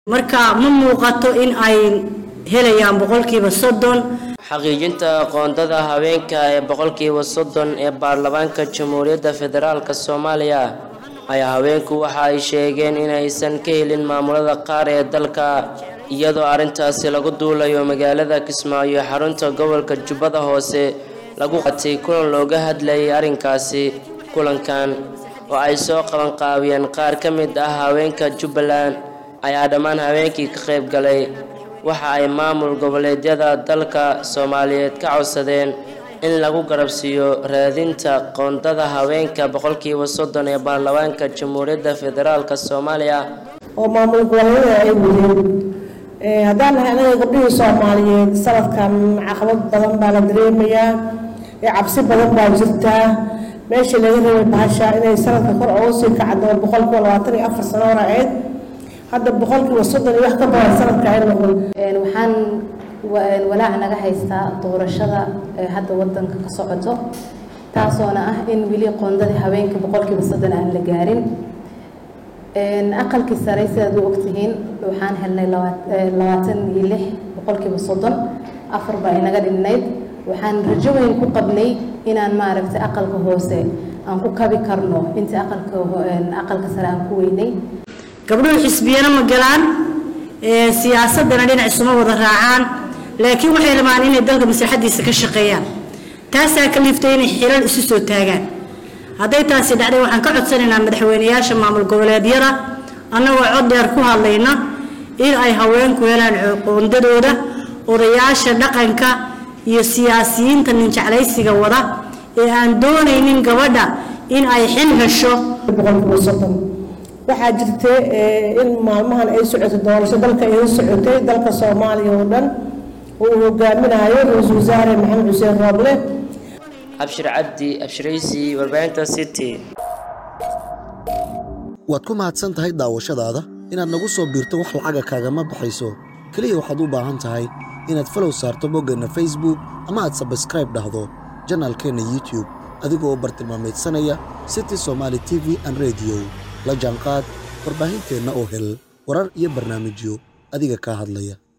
marka ma muuqato in ay helayaan boqolkiiba soddon xaqiijinta qoondada haweenka ee boqolkiiba soddon ee baarlamaanka jamhuuriyadda federaalk soomaaliya ayaa haweenku waxa ay sheegeen inaysan ka helin maamulada qaar ee dalka iyadoo arrintaasi lagu duulayo magaalada kismaayo xarunta gobolka jubbada hoose lagu qatay kulan looga hadlayay arrinkaasi kulankan oo ay soo qabanqaabiyeen qaar ka mid ah haweenka jubbaland ayaa dhammaan haweenkii ka qayb galay waxa ay maamul goboleedyada dalka soomaaliyeed ka codsadeen in lagu garabsiiyo raadinta qoondada haweenka boqolkiiba soddon ee baarlamaanka jamhuuriyadda federaalk soomaaliya oo maamul goboleedyada ay wadeen haddaan nahay anaga gabdhihii soomaaliyeed sanadkan caqabad badan baa la dareemayaa cabsi badan baa jirtaa meeshii laga rabay bahasha inay sanadka kor uga sii kacdo boqolkiiba labaatan iyo afar sano hore ahayd hadda boqolkiiba soddon iyo wax ka badan sanadka ay noqon waxaan walaac naga haystaa doorashada hadda wadanka ka socoto taasoona ah in weli qoondadii haweenka boqolkiiba soddon aan la gaarin aqalkii sare sidaad u ogtihiin waxaan helnay labaatan iyo lix boqolkiiba soddon afar baa inaga dhinnayd waxaan rajo weyn ku qabnay inaan maaragtay aqalka hoose aan ku kabi karno intii aqalka aqalka sare aan ku weynay gabdhuhu xisbiyana ma galaan siyaasadana dhinac isuma wada raacaan laakiin waxay rabaan inay dalka maslaxadiisa ka shaqeeyaan taasaa ka liiftay inay xilal isu soo taagaan hadday taasi dhacday waxaan ka codsanaynaa madaxweyneyaasha maamul goboleedyada annagoo cod dheer ku hadlayna in ay haweenku helaan qoondadooda odayaasha dhaqanka iyo siyaasiyiinta ninjeclaysiga wada ee aan doonaynin gabadha in ay xil hesho boqolkiiba soddon waxaa jirta in maalmahan ay socoto doorasho dalka ay socotay dalka soomaaliya oo dhan oo uu hogaaminayo ra-iisul wasaare maxamed xuseen rooble abshir cabdi abshiraysi warbaahinta city waad ku mahadsan tahay daawashadaada inaad nagu soo biirto wax lacaga kaagama baxayso keliya waxaad u baahan tahay inaad falow saarto boggeenna facebook ama aad sabskraib dhahdo janaalkeenna youtube adigoo bartilmaameedsanaya city somaali t v an rediyo la jaanqaad warbaahinteenna oo hel warar iyo barnaamijyo adiga kaa hadlaya